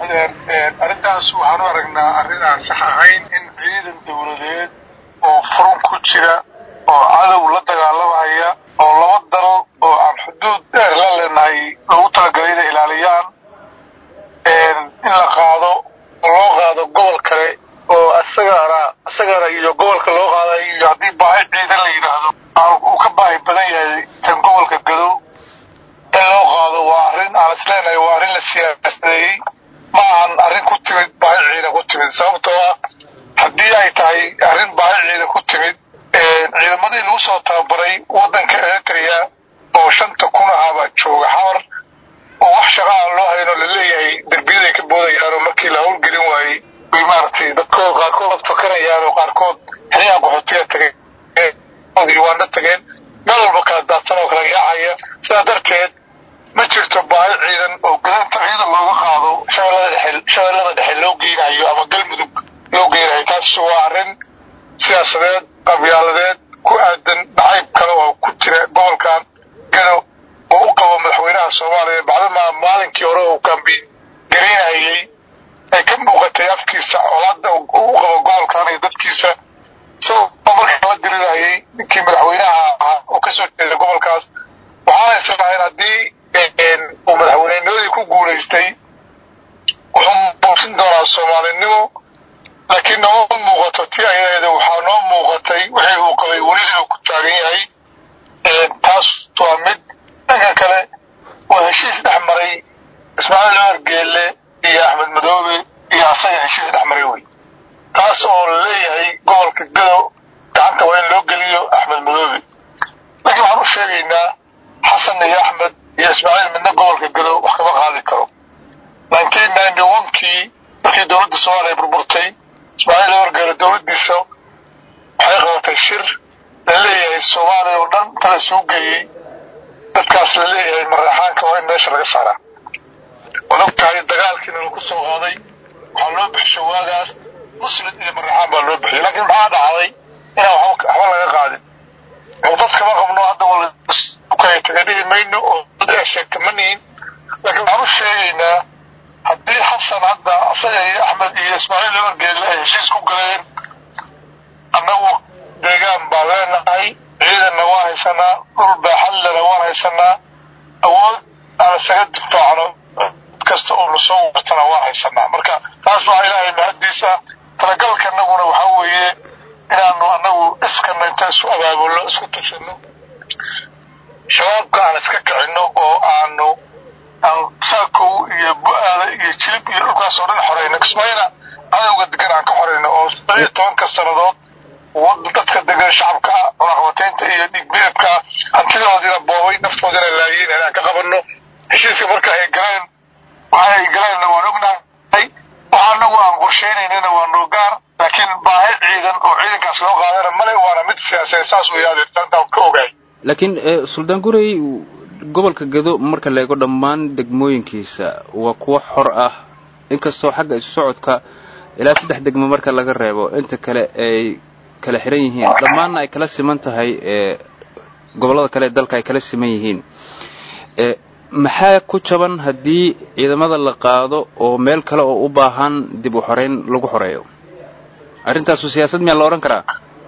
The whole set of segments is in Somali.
arrintaas waxaan u aragnaa arrin aan sax ahayn in ciidan dowladeed oo furun ku jira oo cadow la dagaalamaya oo laba dal oo aan xuduud dheer la leenahay loogu talagalay inay ilaaliyaan in la qaado oo loo qaado gobol kale oo isagana isagana iyo gobolka loo qaada iyo haddii baahi ciidan la yidhaahdo uu ka baahi badan yahay kan gobolka gado in loo qaado waa arrin aan isleenahay waa arrin la siyaasadeeyey ma ahan arrin ku timid baahi ciidan ku timid sababtoo ah haddii ay tahay arrin baahi ciidan ku timid ciidamadii lagu soo tababaray waddanka eritrea oo shanta kun ahaabaa jooga xamar oo wax shaqa aan loo hayno laleeyahay derbiyaday ka boodayaan oo markii la howlgelin waayey bay maaragtay dadkood qaarkood fakanayaan oo qaarkood xiliyaan qaxootiga tageen uganda tageen meel walba kala daadsan oo kala yaacaya sidaa darteed ma jirto baahi ciidan oo gudanta ciidan looga qaado shabeellada dhexe shabeellada dhexe loo geynayo ama galmudug loo geynayo taas waa arrin siyaasadeed qabyaaladeed ku aadan nacayb kale oo ku jira gobolkan gado oo u qabo madaxweynaha soomaaliya bacdamaa maalinkii hore uu kambiin garaynayey ay ka muuqatay afkiisa colaada u qabo gobolkan iyo dadkiisa isagoo markaa la dirirayay ninkii madaxweynaha ahaa oo kasoo jeeda gobolkaas waxaana islahayn haddii uu madaxweynenimadii ku guulaystay wuxuu muujin doonaa soomaalinimo laakiin nooma muuqato ti ayadeeda waxaa noo muuqatay wixii uu qabay weli inuu ku taagan yahay taas waa mid dhanka kale waa heshiis dhex maray ismaaciil cumar geelle iyo axmed madoobe iyo asaga heshiis dhex maray wey taas oo laleeyahay gobolka gado gacanta waa in loo geliyo axmed madoobe laakiin waxaan u sheegaynaa xasan iyo axmed iyo ismaaciil midna gobolka gado wax kama qaadi karo nineteen ninety one kii markii dowladda soomaaliya burburtay ismaaciil wargeele dowladdiisa waxay qabatay shir la leeyahay soomaaliya oo dhan tala suu geeyey dadkaas la leeyahay maraxaanka waa in meesha laga saaraa waad og tahay dagaalkiina lagu soo qaaday waxaa loo bixisho waagaas muslim iyo maraxaan baa loo bixiyay laakiin maxaa dhacday inaan waxba laga qaadin oo dad kama qabno hadda wala taga dhihi mayno oo dad ee sheegta ma nihin laakiin waxaan u sheegaynaa haddii xasan hadda asaga iyo axmed iyo ismaaciil wargeelle ay heshiis ku galeen annagu deegaan baan leenahay ciidanna waan haysanaa dhul baaxadlena waan haysanaa awood aan isaga difaacno kasta oo lasoo watana waan haysanaa marka taas waa ilaahay mahaddiisa talagalka annaguna waxaa weeye inaanu annagu iskana inta isu abaabulno isku tushino shabaabka aan iska kicinno oo aanu aan saakow iyo bu-aada iyo jilib iyo dhulkaas oo dhan xoreyno kismaayana cadowga degan aan ka xoreyno oo iyo tobanka sannadood dadka degan shacabka ah cunaqabateynta iyo dhiigbeedka hantidoodiina boobay naftoodina laayeen inaan ka qabanno heshiiska marka ay galeen waxa ay galeenna waan ognahay waxa anagu aan qorsheynaynana waa noo gaar laakiin baahi ciidan oo ciidankaas loo qaadana male waana mid siyaasadeed saas weeye adeertaantaan ka ogaay laakiin suldaan gurey gobolka gado marka la eego dhammaan degmooyinkiisa waa kuwo xor ah inkastoo xagga isu socodka ilaa saddex degmo marka laga reebo inta kale ay kala xiran yihiin dhammaanna ay kala siman tahay gobollada kale ee dalka ay kala siman yihiin maxaa ku jaban haddii ciidamada la qaado oo meel kale oo u baahan dib u xoreyn lagu xoreeyo arrintaasu siyaasad miyaa la odhan karaa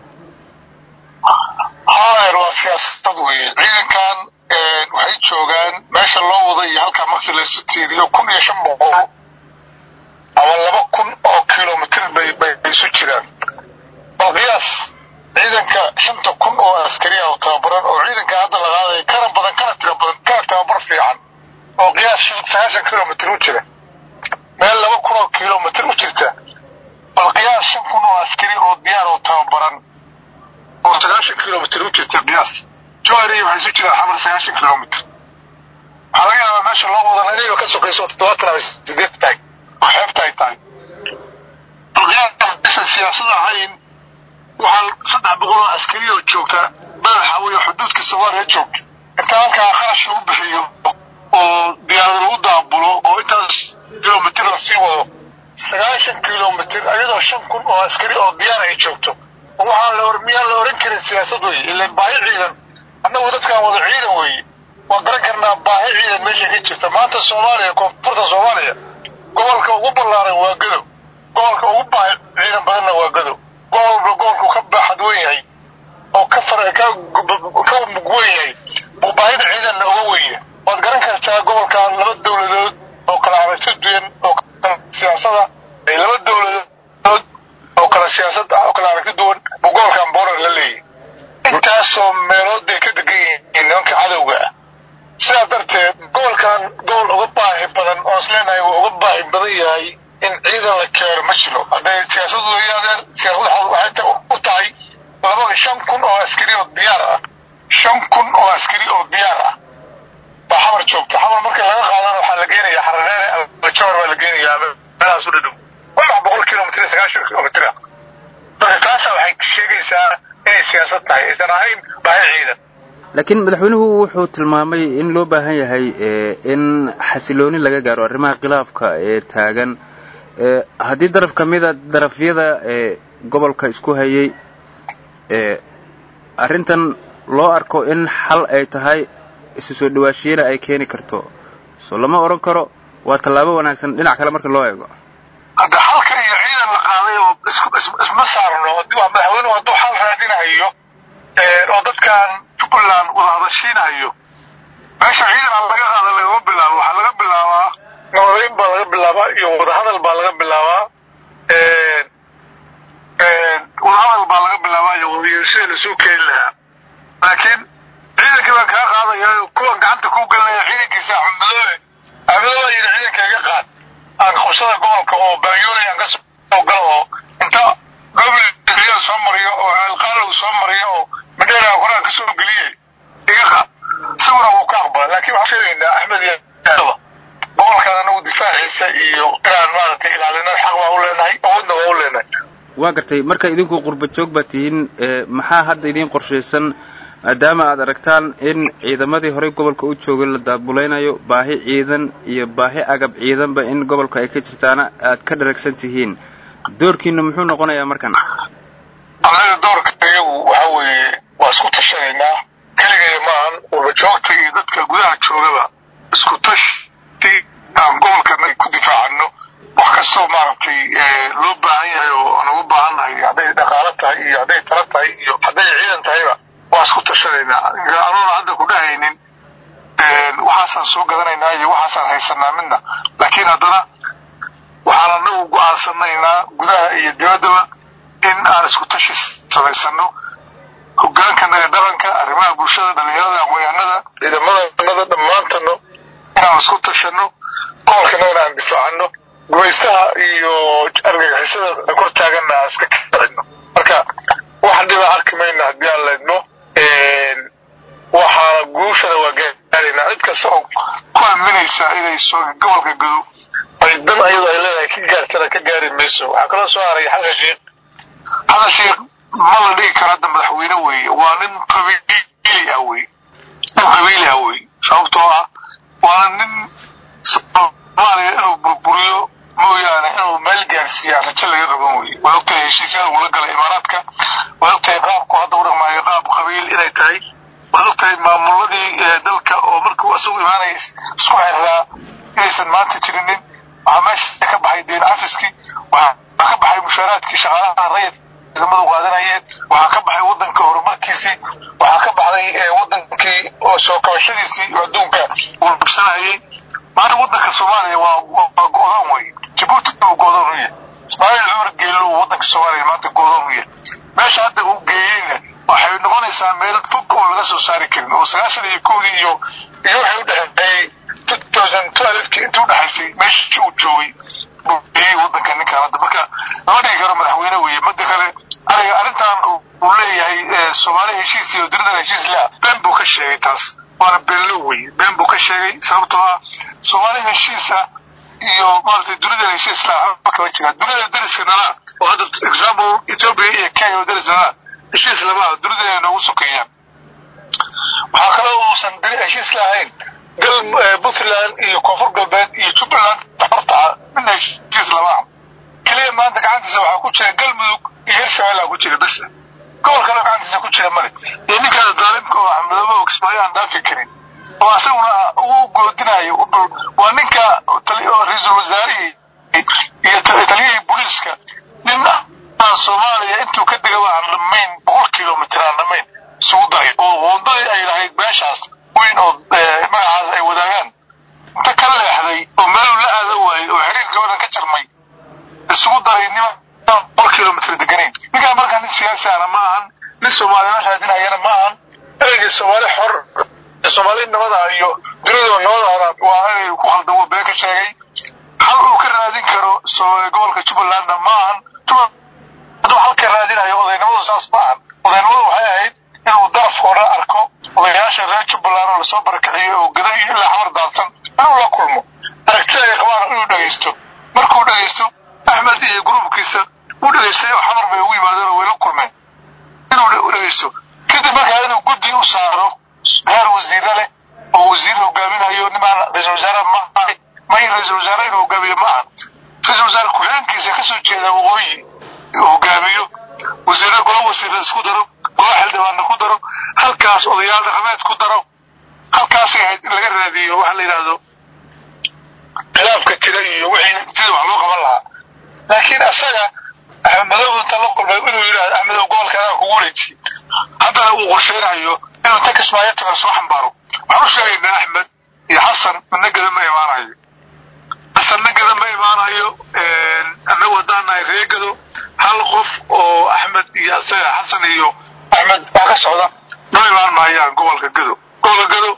haer waa siyaasad weeye ciidankan waxay joogaan meesha loo wada iyo halkaa markii laysu tiiriyo kun iyo shan boqol ama laba kun oo kilomitr bay bay isu jiraan bal qiyaas ciidanka shanta kun oo askari ah oo tababaran oo ciidanka hadda la qaadaya kana badan kana tiro badan kana tababar fiican oo qiyaas sagaashan kilomitr u jira meel laba kun oo kilomitr u jirta bal qiyaas shan kun oo askari oo diyaar oo tababaran oo sagaashan kilomitr u jirta qiyaas joari waxay isu jiraan xamar sagaashan kilomitr waxaa laga yaabaa meesha loo wadana inayba ka sokayso toddobaatan ama sideed tahay oo xeebta ay tahay balqiyaasa siyaasad ahayn waxaa saddex boqol oo askari oo joogta madaxa wey xuduudka soomaaliya joogta inta halkaa kharash lagu bixiyo oo diyaarad lagu daabulo oo intaas kilomitr lasii wado sagaashan kilomitr ayadoo shan kun oo askari oo diyaar ay joogto waxaan la miyaan la oran karin siyaasad weye ila baahi ciidan annagu dadkaan wada ciidan weeye waan garan karnaa baahi ciidan meesha ka jirta maanta soomaaliya koonfurta soomaaliya gobolka ugu ugu ballaaran waa gadow gobolka ugu baahi ciidan badanna waa gadow gobolba gobolku ka baaxad weyn yahay oo ka far ka ka mug weyn yahay buu baahida ciidanna uga wenya waad garan kartaa gobolkan laba dowladood oo kala aragti duwan oo kala siyaasada laba dowladood oo kala siyaasad ah oo kala aragti duwan buu gobolkan boorar la leeyahay intaasoo meelood bay ka degan yihiin nimanka cadowga ah sidaa darteed gobolkan gobol uga baahi badan oo isleenahay wuu uga baahi badan yahay in ciidan la keeno ma jiro hadday siyaasadu yaadeen siyaasadu waxay u tahay laba shan kun oo askari oo diyaar ah shan kun oo askari oo diyaar ah baa xamar joogta xamar marka laga qaadana waxaa la geenaya xarareere albajoor baa la geenayaa meelahaas u dhadhow wax boqol kilomitr sagaashan kilomitr ah marka taasa waxay sheegaysaa inay siyaasad tahay aysan ahayn baahi ciidan laakiin madaxweynuhu wuxuu tilmaamay in loo baahan yahay in xasilooni laga gaaro arrimaha khilaafka ee taagan haddii daraf ka mida darafyada gobolka isku hayay arrintan loo arko in xal ay tahay isu soo dhawaashiyeena ay keeni karto so lama odhan karo waa tallaabo wanaagsan dhinac kale marka loo eego hadda xalka iyo ciidan la qaaday oo isma saarno madaxweynuhu hadduu xal raadinayo oo dadkan jubbaland wada hadashiinayo meesha ciidan aan laga qaada lagama bilaabo waxaa laga bilaabaa nabadayn baa laga bilaabaa iyo wadahadal baa laga bilaabaa wadahadal baa laga bilaabaa iyo wadayeeshada lasoo keeni lahaa laakiin ciidankii baan kaa qaadaya kuwan gacanta kuu gelinaya ciidankiisa axmedoobe axmedoobe yidhi ciidanka iga qaad aan qabsada gobolka oo baanyoolay aan ka soo galo oo inta gobolka soo mariyo oo alqaalow soo mariyo oo madheera horaan ka soo geliye iga qaad sawira wuu ka aqbala laakiin waxaan sheegaynaa axmed iyo gobolkan anagu difaaciisa iyo inaan maaragtay ilaalina xaq baa u leenahay awoodna waa u leenahay waa gartay marka idinku qurba joog baa tihiin maxaa hadda idiin qorshaysan maadaama aad aragtaan in ciidamadii horey gobolka u joogay la daabulaynayo baahi ciidan iyo baahi agab ciidanba in gobolka ay ka jirtaana aad ka dharagsan tihiin doorkiina muxuu noqonayaa markan anaga doorka iyagu waxa weeye waa isku tashanaynaa keligay maahan qurba joogta iyo dadka gudaha joogaba isku tashti aan gobolkana ku difaacano wax kastoo maaragtay loo baahan yahay oo aan ugu baahannahay hadday dhaqaalo tahay iyo hadday tala tahay iyo hadday ciidan tahayba waa isku tashanaynaa anoona hadda ku dhahaynin waxaasaan soo gadanaynaa iyo waxaasaan haysanaa midna laakiin haddana waxaan anagu go-aansanaynaa gudaha iyo dibaddaba in aan isku tashi samaysano hogaankanaga dhaqanka arrimaha bulshada dhalinyarada aqoonyahanada ciidamadannada dhammaantano inaan isku tashano gobolkanagana aan difaacano gumaystaha iyo argagixisada kor taaganna aan iska kacino marka wax dhiba arki mayna haddii aan laydno waxaana guushana waa gaaraynaa cid kasta oo ku aaminaysa inay soo gobolka gado ay dan ayado ay leedahay ka gaartana ka gaari mayso waxaa kaloo soo haray xasan sheekh xasan sheekh ma la dhigi karo hadda madaxweyne weeye waa nin qabiili ah wey nin qabiili ah wey sababtoo ah waana nin soomaaliya inuu burburiyo mooyaane inuu meel gaarsiiyaa rajo laga qaban weye waa ogtahay heshiisyada uu la galay imaaraadka waa ogtahay qaabku hadda u dhaqmaayo qaab qabiil inay tahay waad ogtahay maamuladii dalka oo markuu isagu imaanaya isku xirraa inaysan maanta jirinin waxaa meesha ka baxay deen cafiskii waxaa ka baxay mushaaraadkii shaqaalaha rayid ciidamadu qaadanayeen waxaa ka baxay waddanka horumarkiisii waxaa ka baxday waddankii oo soo kabashadiisii oo adduunka uu dhibsanayay maanta waddanka soomaaliya waa waa go-doon wey jabuuti uu go-doon u yahay ismaaciil cumar geello uu waddanka soomaaliya maanta go-doon u yahay meesha hadda uu geeyeyna waxay noqonaysaa meel fog oo laga soo saari karin oo sagaashan iyo kowdii iyo iyo waxay u dhexeeyey two thousand twelvekii intii udhexaysay meesha uu joogay buu geeyey waddanka ninkaan hadda marka lama dhigi karo madaxweyne weeye midda kale aniga arrintan uu leeyahay soomaali heshiis iyo dunidan heshiis laa been buu ka sheegay taas waana beenlo weye been buu ka sheegay sababtoo ah soomaali heshiisa iyo maaragtay dunidan heshiis laa waxba kama jiraan dunida dariska nalaa oo hadda example ethiopia iyo kenya oo daris nalaa heshiis lamaa dunidan ay noogu sokeeyaan waxaa kaloo uusan heshiis lahayn gal puntland iyo koonfur galbeed iyo jubbaland horta midna heshiis lamaa keliya maanta gacantiisa waxaa ku jira galmudug iyo hirshabelle ku jira bes gobol kaleo gacantiisa ku jira male iyo ninkaada daalimka oo axmedoobe oo kismaayo aan dhaafi karin oo isaguna uu goodinayo waa ninka ra-iisul wasaarihii jarmay isugu daray nima boqol kilomitr deganayn ninkaan markaa nin siyaasi ahna ma ahan nin soomaaliyana raadinayana ma ahan ereygii soomaali xor soomaali nabada iyo dunidoo nabadaana waa erey ku khaldan wuu been ka sheegay hal uu ka raadin karo gobolka jubbalandna ma ahan hadduu halka raadinayo odaynimadu saas ma ahan odaynimadu waxay ahayd inuu daraf hore arko odayaasha reer jubbaland oo lasoo barakiciyo oo gada iyo ilaa xamar daadsan inuu la kulmo aragtida ay qabaan inuu dhegaysto markuu dhegaysto axmed iyo gruubkiisa uu dhegaystay oo xamar bay ugu yimaadeen oo way la kulmeen inuu dhegaysto kadib markaa inuu guddi u saaro heer wasiire leh oo wasiir hogaaminayo nimaan ra-isul wasaare ma ahay may ra-isul wasaare inuu hogaamiyo ma aha ra-isul wasaare ku-xigeenkiisa kasoo jeeda waqooyi hogaamiyo wasiire golo wasiire isku daro golo xildhibaanna ku daro halkaas odayaal dhaqameed ku daro halkaasay ahayd in laga raadiyo waxa la yidhaahdo khilaafka jira iyo wixii sida wax loo qaban lahaa laakiin asaga axmed madow inta la kulmay inuu yidhahdo axmedow gobolka adaa kugu wareejiyey haddana uu qorsheynayo inuu inta kismaayo taga soo xambaaro waxaan u sheegaynaa axmed iyo xasan midna geda ma imaanayo xasanna geda ma imaanayo annagu haddaan nahay reegado hal qof oo axmed iyo asaga xasan iyo axmed baa ka socda noo imaan maayaan gobolka gado gobolka gado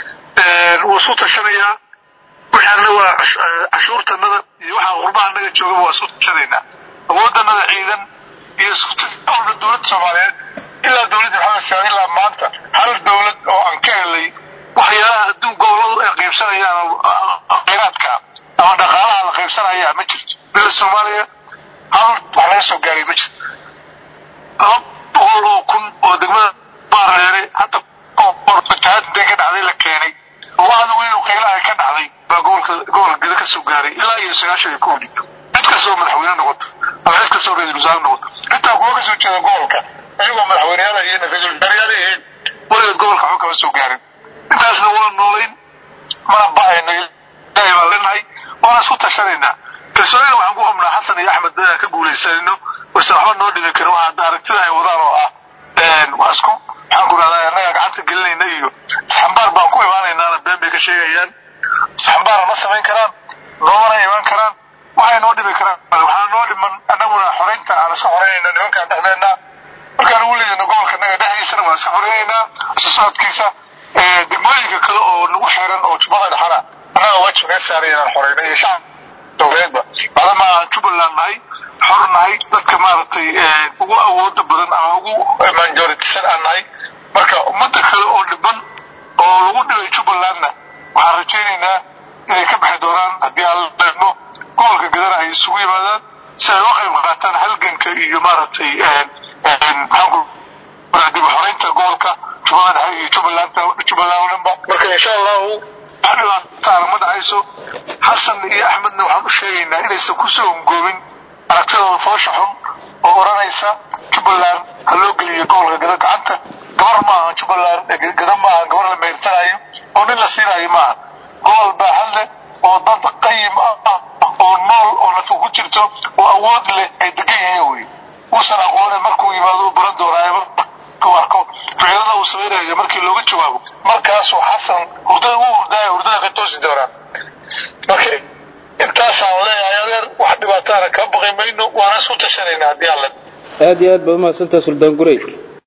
wuu isu tashanayaa wixii annaga cashuurtanada iyo waxaa qurbaha annaga joogaba waa isu tashanaynaa awooddanada ciidan iyo iskutalba dowladda soomaaliyeed ilaa dowladda maxamed saad ilaa maanta hal dowlad oo aan ka helay waxyaalaha adduun goboladu ay qaybsanayaan khayraadka ama dhaqaalaha la qaybsanaya ma jirto bila soomaaliya hal wax laga soo gaaray ma jirto laba boqol oo kun oo degmada baareere hadda fatahaad intay ka dhacday la keenay wacdi weyn oo qaylaha ka dhacday baa gobolka gobolka geda ka soo gaaray ilaa iyo sagaashan iyo kowdii cid kastoo madaxweyne noqoto ama cid kastoo ra-isul wasaare noqoto xitaa kuwa ka soo jeeda gobolka ayagoo madaxweyneyaal yihiin ra-isul wasaareyaal yihiin weligeed gobolka waxba kama soo gaarin intaasna waa noolayn mana bahayno ilaahay baan leenahay waana isku tashanaynaa kalsoonida waxaan ku qabnaa xasan iyo axmed inaan ka guulaysanayno waysan waxba noo dhibi karin waxa hadda aragtida ay wadaan oo ah waa isku maxaan ku rahdaa annaga gacanta gelinayna iyo isxambaar baan ku imaanaynaana been bay ka sheegayaan isxambaara ma samayn karaan noomana imaan karaan waxay noo dhibi karaan waxaa noo dhiman annaguna xoraynta aan iska xoraynayna nimankaan dhexdeenna markaan ugu leedino gobolka naga dhexdiisana waan iska xoraynaynaa isu socodkiisa degmooyinka kale oo nagu xeeran oo jubbada dhexana annaga waajib naga saaray inaan xorayno iyo shacab dowladeedba maadaama aan jubbaland nahay xor nahay dadka maaragtay ugu awooda badan ama ugu majoritisan aan nahay marka ummadda kale oo dhiban oo lagu dhibay jubbalandna waxaan rajaynaynaa inay ka bixi doonaan haddii aan la eegno gobolka gadana ay isugu yimaadaan si ay uga qayb qaataan halganka iyo maaragtay maxaanku dib xoreynta gobolka jubbada dhexe iyo jubbaland jubbaland oo dhanba marka insha allahu wax dhibaataana ma dhacayso xasan iyo axmedna waxaan u sheegaynaa inaysan kusoo ongoobin aragtidooda foosha xun oo odhanaysa jubbaland ha loo geliyo gobolka gada gacanta gabar ma aha jubbaland gada ma aha gabar la meersanayo oo nin la siinayo ma aha gobol baaxad leh oo dad qayim ah oo nool oo nafa ku jirto oo awood leh ay degan yihiin wey uusan aqoonin markuu yimaado u baran doonaayo markuu arko ficilada uu samaynayo markii looga jawaabo markaasuu xasan hurdada u hurdaayo hurdada ka toosi doonaa marka intaasaan leeyahay adeer wax dhibaataana kaa baqi mayno waana isku tashanaynaa haddii alle aad iyo aad baad umahadsantaha suldaan gurey